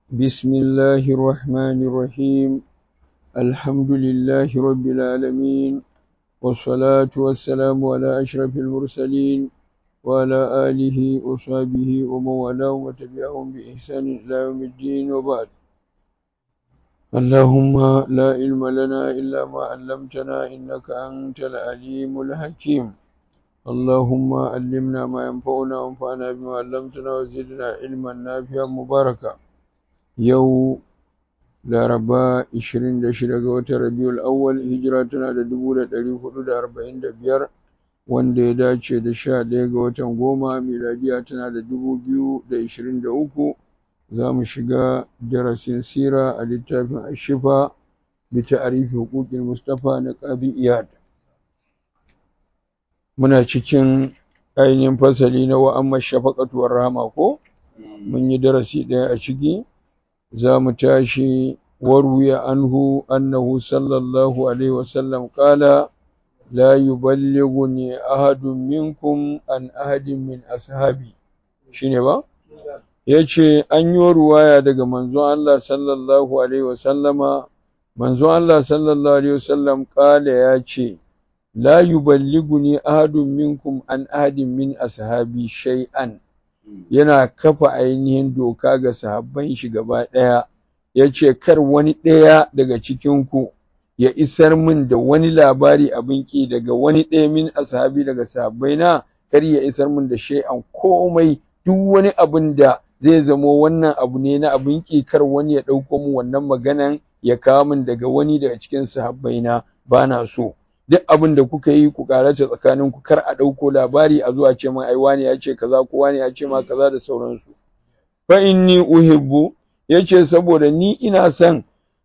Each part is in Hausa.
بسم الله الرحمن الرحيم الحمد لله رب العالمين والصلاة والسلام على أشرف المرسلين وعلى آله وصحبه ومن والاه وتبعهم بإحسان إلى يوم الدين وبعد اللهم لا علم لنا إلا ما علمتنا إنك أنت العليم الحكيم اللهم علمنا ما ينفعنا وانفعنا بما علمتنا وزدنا علما نافعا مباركا yau laraba 26 ga watan rabiul awwal hijira tana da 1445 wanda ya dace da 11 ga watan goma miladiya tana da 2023 za mu shiga darasin sira a littafin ashifa bi ta'arifi huquqil mustafa na qadi iyad muna cikin ainihin fasali na wa'amma shafaqatu war rahama ko mun yi darasi ɗaya a ciki za mu tashi warwiya anhu annahu sallallahu alaihi wasallam qala la yuballighuni ahadun minkum an ahadin min ashabi shine ba yace an yi ruwaya daga manzon Allah sallallahu alaihi wasallama manzon Allah sallallahu alaihi wasallam qala yace la yuballighuni ahadun minkum an ahadin min ashabi shay'an yana kafa ainihin doka ga sahabban shi gaba ɗaya ya ce kar wani ɗaya daga cikinku ya isar min da wani labari abin ƙi daga wani ɗaya min ashabi daga sahabbai na kar ya isar min da shay'an komai duk wani abin da zai zamo wannan abu ne na abin ƙi kar wani ya ɗauko min wannan maganan ya kawo min daga wani daga cikin sahabbai na ba na so duk abin da kuka yi ku karata tsakanin ku kar a ɗauko labari a zuwa ce min ai wani ya ce kaza ko wani ya ce ma kaza da sauransu fa inni uhibbu yace saboda ni ina son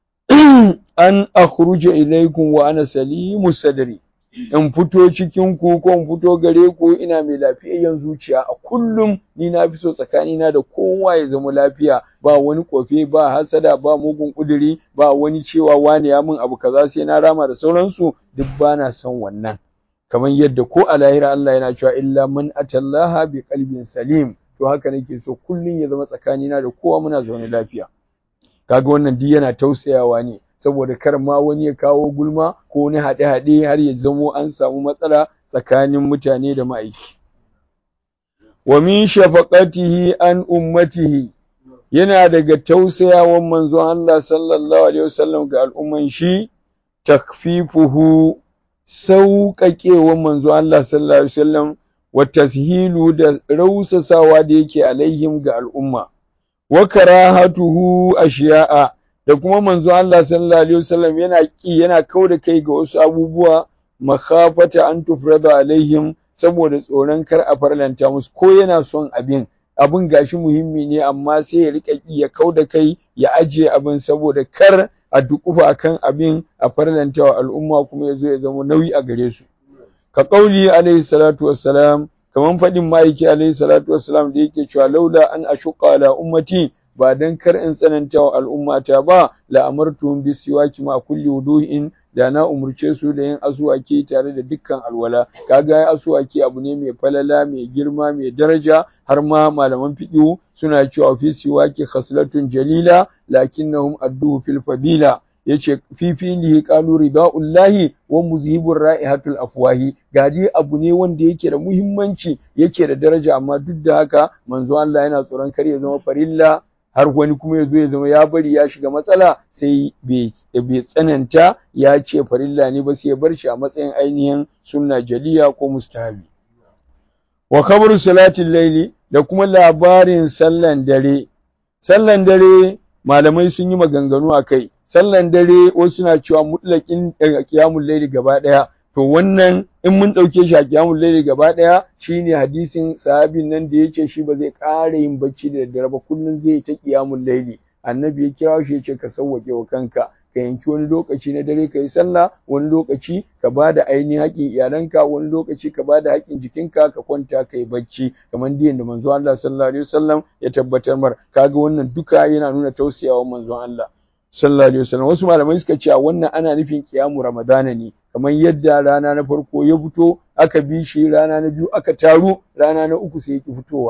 an akhruja ilaykum wa ana salimu sadri in fito cikin ku ko in fito gare ku ina mai lafiyayyen zuciya a kullum ni na fi so tsakanina da kowa ya zama lafiya ba wani kofe ba hasada ba mugun kuduri ba wani cewa wani ya min abu kaza sai na rama da sauransu duk ba na son wannan kamar yadda ko a lahira Allah yana cewa illa man atallaha bi qalbin salim to haka nake so kullum ya zama tsakanina da kowa muna zaune lafiya kaga wannan duk yana tausayawa ne saboda kar ma wani ya kawo gulma ko wani haɗe-haɗe har ya zamo an samu matsala tsakanin mutane da ma'aiki. Wa min shafaqatihi an ummatihi yana daga tausayawan manzon Allah sallallahu alaihi wasallam ga al'umman shi takfifuhu sauƙaƙewan manzon Allah sallallahu alaihi wasallam wa tashilu da rausasawa da yake alaihim ga al'umma wa karahatuhu ashiya'a da kuma manzo Allah sallallahu alaihi wasallam yana ki yana kauda kai ga wasu abubuwa makhafata an tufrada alaihim saboda tsoron kar a farlanta musu ko yana son abin abin gashi muhimmi ne amma sai ya rika ki ya kauda kai ya ajiye abin saboda kar a dukufa akan abin a farlanta wa al'umma kuma ya zo ya zama nauyi a gare su ka kauli alaihi salatu wassalam kaman faɗin ma'aiki alaihi salatu wassalam da yake cewa laula an ashuqa ala ummati ba dan kar in tsananta wa al'ummata ba la amartuhum bi siwaki ma kulli wudu'in da na umurce su da yin asuwaki tare da dukkan alwala kaga ya asuwaki abu ne mai falala mai girma mai daraja har ma malaman fiqh suna cewa fi siwaki khaslatun jalila lakinnahum adduhu fil fadila yace fi filihi qalu ridaullahi wa muzhibur ra'ihatul afwahi gadi abu ne wanda yake da muhimmanci yake da daraja amma duk da haka manzo Allah yana tsoron kar ya zama farilla har wani kuma ya zo ya zama ya bari ya shiga matsala sai bai tsananta ya ce farilla ne ba sai ya bar shi a matsayin ainihin sunna jaliya ko mustahabi wa khabaru salatin laili da kuma labarin sallan dare sallan dare malamai sun yi maganganu a kai sallan dare wasu na cewa mutlakin qiyamul laili gaba daya to wannan in mun ɗauke shi a kiyamun laili gaba ɗaya shine hadisin sahabin nan da yace shi ba zai ƙara yin bacci da daddare ba kullum zai ta kiyamun laili annabi ya kira shi yace ka sauwake wa kanka ka yanki wani lokaci na dare ka yi sallah wani lokaci ka ba da ainihin haƙƙin iyalanka wani lokaci ka ba da haƙƙin jikinka ka kwanta ka yi bacci kamar diyan da manzon Allah sallallahu alaihi wasallam ya tabbatar mar kaga wannan duka yana nuna tausayawa manzon Allah sallallahu alaihi wasallam wasu malamai suka ce wannan ana nufin kiyamu ramadana ne kamar yadda rana na farko ya fito aka bi shi rana na biyu aka taru rana na uku sai ya ki fitowa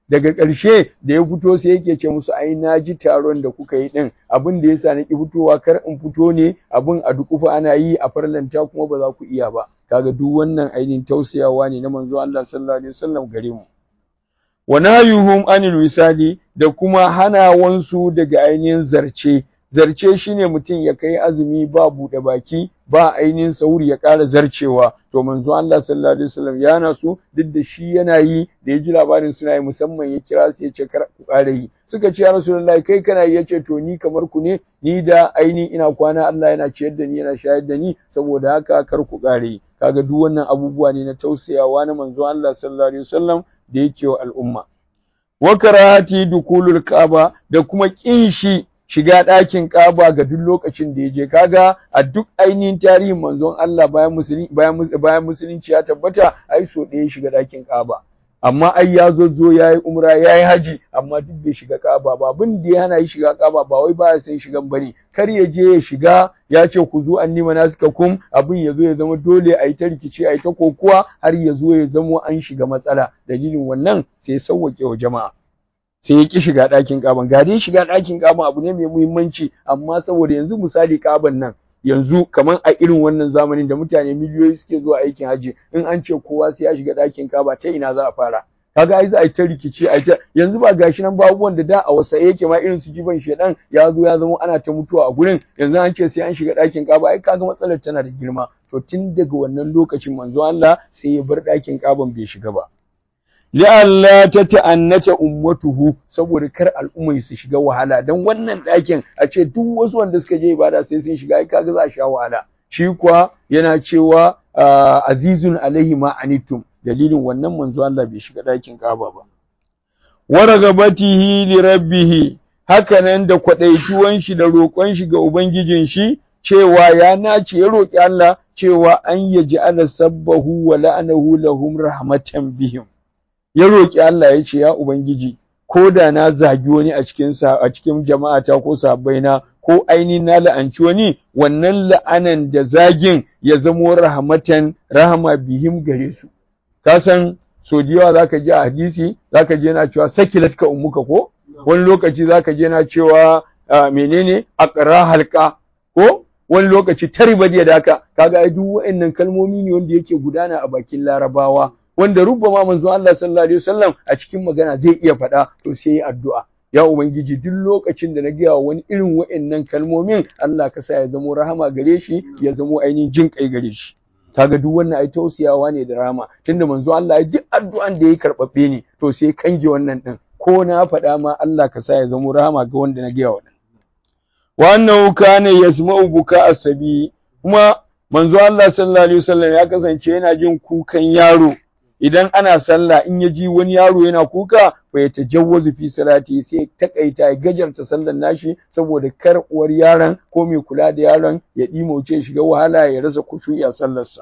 daga ƙarshe da ya fito sai yake ce musu ai na ji taron da kuka yi din abin da yasa na ki fitowa kar in fito ne abin a dukufa ana yi a farlanta kuma ba za ku iya ba kaga duk wannan ainihin tausayawa ne na manzo Allah sallallahu alaihi wasallam gare mu wa nahyuhum anil wisali da kuma hanawansu daga ainihin zarce zarce shine mutum ya kai azumi ba buɗe baki ba ainihin sauri ya ƙara zarcewa to manzo Allah sallallahu alaihi wasallam ya nasu duk da shi yana yi da ya ji labarin suna yi musamman ya kira su ya ce kar ku ƙara yi suka ce ya rasulullahi kai kana yi yace to ni kamar ku ne ni da ainihin ina kwana Allah yana ciyar da ni yana shayar da ni saboda haka kar ku ƙara yi kaga duk wannan abubuwa ne na tausayawa na manzo Allah sallallahu alaihi wasallam da yake wa al'umma wa karahati dukulul kaaba da kuma kin shi shiga ɗakin ƙaba ga duk lokacin da ya je kaga a duk ainihin tarihin manzon Allah bayan musulunci bayan musulunci ya tabbata ai so ɗaya shiga ɗakin ƙaba amma ai ya zo zo ya yi umra ya yi haji amma duk bai shiga ƙaba ba abin da ya hana yi shiga ƙaba ba wai ba ya san shigan bane kar ya je ya shiga ya ce ku zo an nima na suka kum abin ya zo ya zama dole a yi ta rikici a yi ta kokuwa har ya zo ya zamo an shiga matsala dalilin wannan sai sauwaƙe wa jama'a sai ya ki shiga ɗakin ƙaban ga dai shiga ɗakin ƙaban abu ne mai muhimmanci amma saboda yanzu misali ƙaban nan yanzu kamar a irin wannan zamanin da mutane miliyoyi suke zuwa aikin hajji in an ce kowa sai ya shiga ɗakin ƙaba ta ina za a fara kaga ai za a yi ta rikici a ta yanzu ba gashi nan ba abubuwan da da a wasa yake ma irin su jiban shedan ya zo ya zama ana ta mutuwa a gurin yanzu an ce sai an shiga ɗakin ƙaba ai kaga matsalar tana da girma to tun daga wannan lokacin manzo Allah sai ya bar ɗakin ƙaban bai shiga ba li'alla ta ta'annata ummatuhu saboda kar al'ummai su shiga wahala dan wannan ɗakin a ce duk wasu wanda suka je ibada sai sun shiga ai kaga za a sha wahala shi kuwa yana cewa azizun alaihi ma anittum dalilin wannan manzo Allah bai shiga ɗakin Kaaba ba wa ragabatihi li rabbih hakanan da kwadaituwan shi da roƙon shi ga ubangijin shi cewa ya nace ya roƙi Allah cewa an yaji ala sabbahu wa la'anahu lahum rahmatan bihim ya roƙi Allah ya ce ya Ubangiji ko da na zagi wani a cikin a cikin jama'ata ko sabbaina ko ainihin na la'anci wani wannan la'anan da zagin ya zamo rahmatan rahama bihim gare su ka san so da yawa zaka ji a hadisi zaka je na cewa sakilat ka ummuka ko wani lokaci zaka je na cewa menene aqra halqa ko wani lokaci taribad da haka kaga ai duk wa'annan kalmomi ne wanda yake gudana a bakin larabawa wanda rubbama manzo Allah sallallahu alaihi wasallam a cikin magana zai iya faɗa to sai addu'a ya ubangiji duk lokacin da na gaya wani irin wa'annan kalmomin Allah ka sa ya zamo rahama gare shi ya zamo ainihin jin kai gare shi kaga duk wannan ai tausiyawa ne da rahama tunda manzo Allah ya duk addu'an da ya karbabbe ne to sai kange wannan din ko na faɗa ma Allah ka sa ya zamo rahama ga wanda na gaya wannan wa annahu kana yasma'u buka asabi kuma manzo Allah sallallahu alaihi wasallam ya kasance yana jin kukan yaro idan ana sallah in ya ji wani yaro yana kuka fa ya tajawwazu fi salati sai takaita ya gajarta sallar nashi saboda kar uwar yaron ko mai kula da yaron ya dimauce shiga wahala ya rasa kushu'i a sallarsa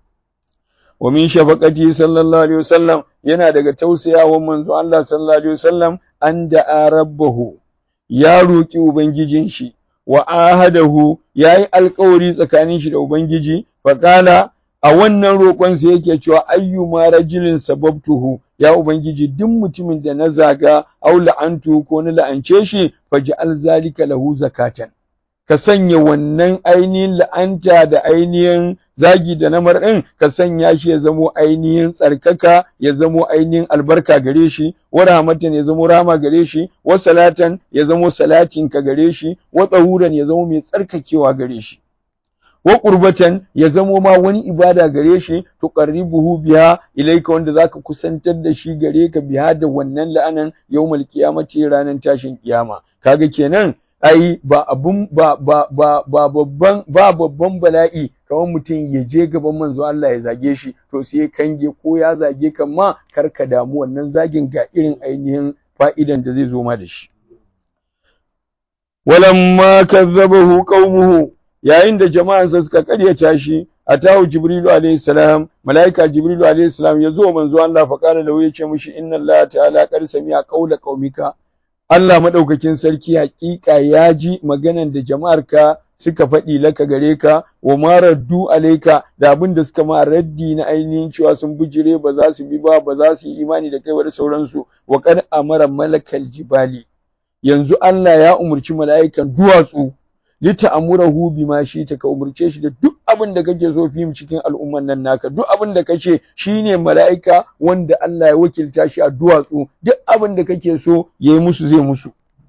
wa min shafaqati sallallahu alaihi wasallam yana daga tausayawan manzo Allah sallallahu alaihi wasallam an da rabbahu ya roki ubangijin shi wa ahadahu yayi alƙawari tsakanin shi da ubangiji fa qala a wannan roƙon sa yake cewa ayyuma rajulin sababtuhu ya ubangiji duk mutumin da na zaga aw la'antu ko na la'ance shi faj'al zalika lahu zakatan ka sanya wannan ainihin la'anta da ainihin zagi da namar ɗin ka sanya shi ya zamo ainihin tsarkaka ya zamo ainihin albarka gare shi wa rahmatan ya zamo rama gare shi wa salatan ya zamo salatin ka gare shi wa tsahuran ya zamo mai tsarkakewa gare shi wa qurbatan ya zamo ma wani ibada gare shi tuqarribuhu biha ilaika wanda zaka kusantar da shi gare ka biha da wannan la'anan yawmal qiyamati ranar tashin kiyama kaga kenan ai ba abun ba ba ba ba babban ba babban bala'i kamar mutum ya je gaban manzo Allah ya zage shi to sai kange ko ya zage kan ma kar ka damu wannan zagin ga irin ainihin fa'idan da zai zo ma da shi walamma kazzabahu qaumuhu yayin da jama'ansa suka karyata shi atahu jibrilu alayhi salam malaika jibrilu alayhi salam ya zo manzo Allah fa kana lahu yace mishi inna Allah ta'ala qad sami'a qawla qaumika Allah madaukakin sarki hakika ya ji maganan da jama'arka suka faɗi laka gare ka wa ma raddu alaika da abin da suka ma raddi na ainihin cewa sun bijire ba za su bi ba ba za su yi imani da kai ba da sauransu wa qad amara malakal jibali yanzu Allah ya umurci mala'ikan duwatsu lita'amurahu bima shi ta ka umurce shi da duk abin da kake so fim cikin al'umman nan naka duk abin da kace shine mala'ika wanda Allah ya wakilta shi a duwatsu duk abin da kake so yayi musu zai musu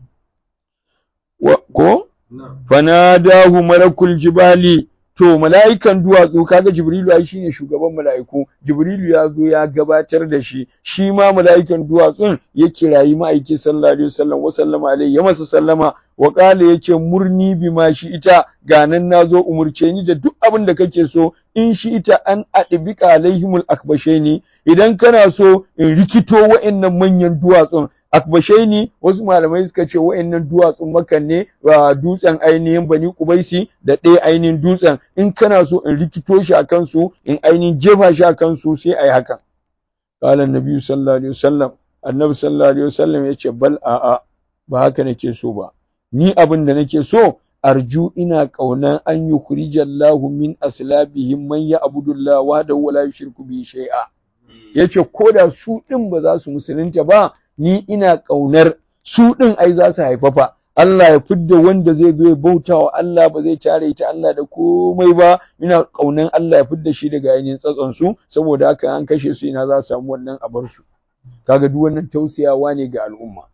ko fanadahu malakul jibali to mala'ikan duwatsu kaga jibrilu ai shine shugaban mala'iku jibrilu ya zo ya gabatar da shi shi ma mala'ikan duwatsun ya kirayi ma'aiki sallallahu alaihi wasallam wa sallama alaihi ya masa sallama wa qala yace murni bima shi ita ga nan nazo umurce ni da duk abin da kake so in shi ita an adbika alaihimul akbashaini idan kana so in rikito wa'annan manyan duwatsun akbashaini wasu malamai suka ce wa'annan duwatsun makan ne wa dutsen ainihin bani kubaisi da ɗaya ainihin dutsen in kana so in rikito shi a kansu in ainihin jefa shi a kansu sai a yi hakan qala annabi sallallahu alaihi wasallam annabi sallallahu alaihi wasallam yace bal a'a ba haka nake so ba ni abin da nake so arju ina ƙaunan an yukhrijallahu min aslabihim man ya'budullah wahdahu wa la yushriku bihi shay'a yace koda su din ba za su musulunta ba ni ina ƙaunar su ɗin ai za su haifafa Allah ya fidda wanda zai zo ya bauta wa Allah ba zai tare ta Allah da komai ba ina ƙaunar Allah ya fidda shi daga ainihin tsatson su saboda haka an kashe su ina za su samu wannan a bar su kaga duk wannan tausayawa ne ga al'umma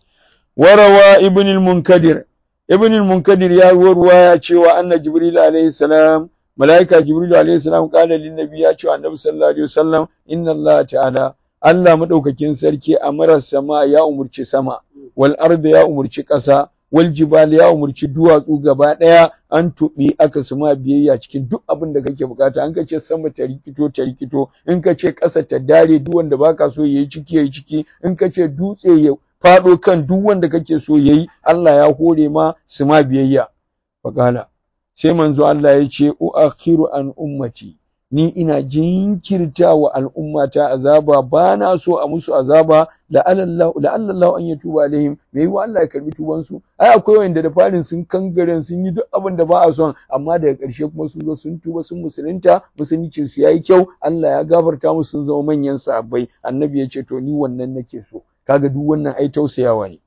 warawa ibn al-munkadir ibn al-munkadir ya ruwa ya cewa anna jibril alayhi salam malaika jibril alayhi salam qala lin nabi ya ce annabi sallallahu alaihi wasallam inna Allah ta'ala Allah maɗaukakin sarki a marar sama ya umurci sama, wal arda ya umurci ƙasa, wal jibal ya umurci duwatsu gaba ɗaya an tuɓi aka suma biyayya cikin duk abin da kake bukata. An ka ce sama ta rikito ta rikito, in ka ce ƙasa ta dare duk wanda baka so yayi ciki yayi ciki, in ka ce dutse ya faɗo kan duk wanda kake so yayi, Allah ya hore ma suma biyayya. Fakala. Sai manzo Allah ya ce uakhiru an ummati ni ina jinkirta wa al'ummata azaba ba na so a musu azaba la'allallahu an ya tuba alaihim me yiwa Allah ya karbi tubansu ai akwai wanda da farin sun kangaren sun yi duk abin da ba a son amma daga ƙarshe kuma sun zo sun tuba sun musulunta musuluncin su yayi kyau Allah ya gafarta musu sun zama manyan sahabbai annabi ya ce to ni wannan nake so kaga duk wannan ai tausayawa ne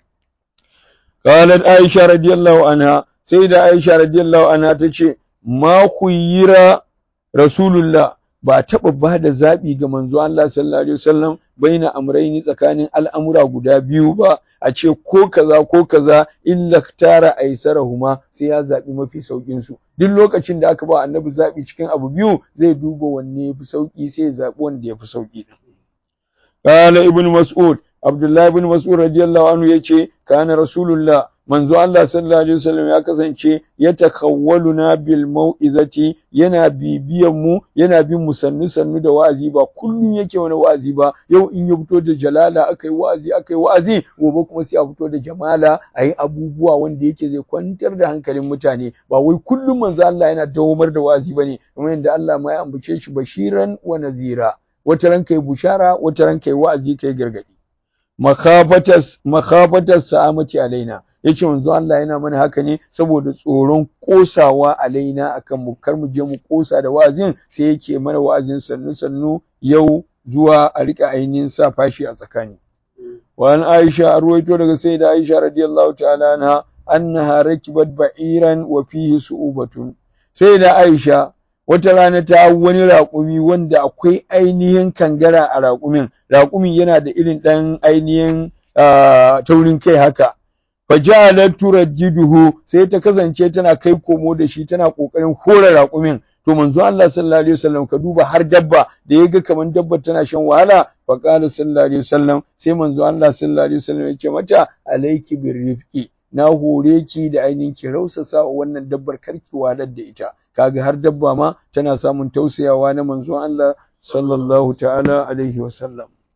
qalat aisha radiyallahu anha sai da aisha radiyallahu anha tace ma khuyira Rasulullah ba taɓa ba da zaɓi ga manzo Allah sallallahu alaihi wasallam baina amraini tsakanin al'amura guda biyu ba a ce ko kaza ko kaza illa tara aisarahuma sai ya zaɓi mafi saukin su duk lokacin da aka ba annabi zaɓi cikin abu biyu zai duba wanne yafi sauki sai ya zaɓi wanda yafi sauki qala ibn mas'ud abdullah ibn mas'ud radiyallahu anhu yace kana rasulullah manzo Allah sallallahu alaihi wasallam ya kasance ya takawwaluna bil mau'izati yana bibiyan mu yana bin mu sannu sannu da wa'azi ba kullun yake wani wa'azi ba yau in ya fito da jalala akai wa'azi akai wa'azi gobe kuma sai a fito da jamala ayi abubuwa wanda yake zai kwantar da hankalin mutane ba wai kullum manzo Allah yana dawomar da wa'azi bane kamar yadda Allah ma ya ambace shi bashiran wa nazira wata ran kai bushara wata ran kai wa'azi kai gargadi makhafatas makhafatas sa'amati alaina yace manzo Allah yana mana haka ne saboda tsoron kosawa alaina akan mu kar mu je mu kosa da wa'azin sai yake mana wa'azin sannu sannu yau zuwa a rika ainihin sa fashi a tsakani wa an Aisha arwaito daga sayyida Aisha radiyallahu ta'ala anha annaha rakibat ba'iran wa fihi su'ubatun sayyida Aisha wata rana ta hau wani raƙumi wanda akwai ainihin kangara a raƙumin raƙumin yana da irin ɗan ainihin taurin kai haka fajalat turajjiduhu sai ta kasance tana kai komo da shi tana kokarin hore raƙumin to manzo Allah sallallahu alaihi wasallam ka duba har dabba da yaga kaman dabba tana shan wahala fa qala sallallahu alaihi wasallam sai manzo Allah sallallahu alaihi wasallam ya ce mata alayki birrifqi na hore ki da ainihin ki rausasa wannan dabbar karki walar da ita kaga har dabba ma tana samun tausayawa na manzo Allah sallallahu ta'ala alaihi wasallam